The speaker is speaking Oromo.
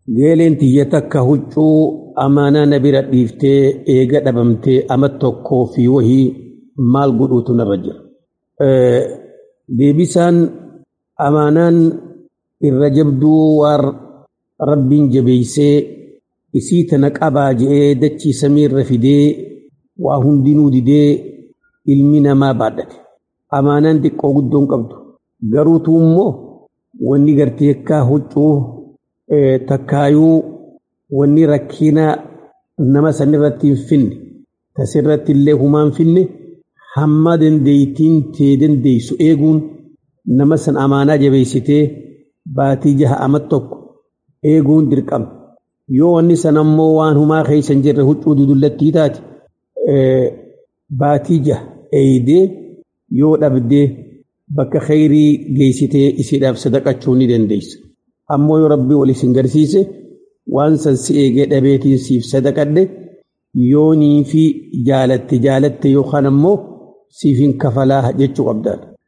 geeleen tiyya takka huccuu amaanaa na bira dhiiftee eega dhabamtee ama tokkoo fi wahii maal godhuutu narra jira. Deebisaan amaanaan irra jabduu waan rabbiin jabeeysee isii tana qabaa je'ee dachii samiirra fidee waa hundinuu didee ilmi namaa baadhate. Amaanaan xiqqoo guddoon qabdu. Garuutu immoo wanni gartee akka huccuu takkaayuu wanni rakkina nama san irratti hin finne tasirratti illee humaan finne hamma dandeeytiin tee dandeeysu eeguun nama san amaanaa jabeessitee baatii jaha ama tokko eeguun dirqama. Yoo wanni san ammoo waan humaa keessa hin jirre huccuu dudullattii taate baatii jaha eeydee yoo dhabdee bakka khayrii geessitee isiidhaaf sadaqachuu ni dandeessa. Ammoo yoo rabbii wal isin garsiise waan san si eegee dhabeetiin siif sadaqadhe yoonii fi jaalatte jaalatte yookaan ammoo siif hin kafalaa jechuu qabdaadha.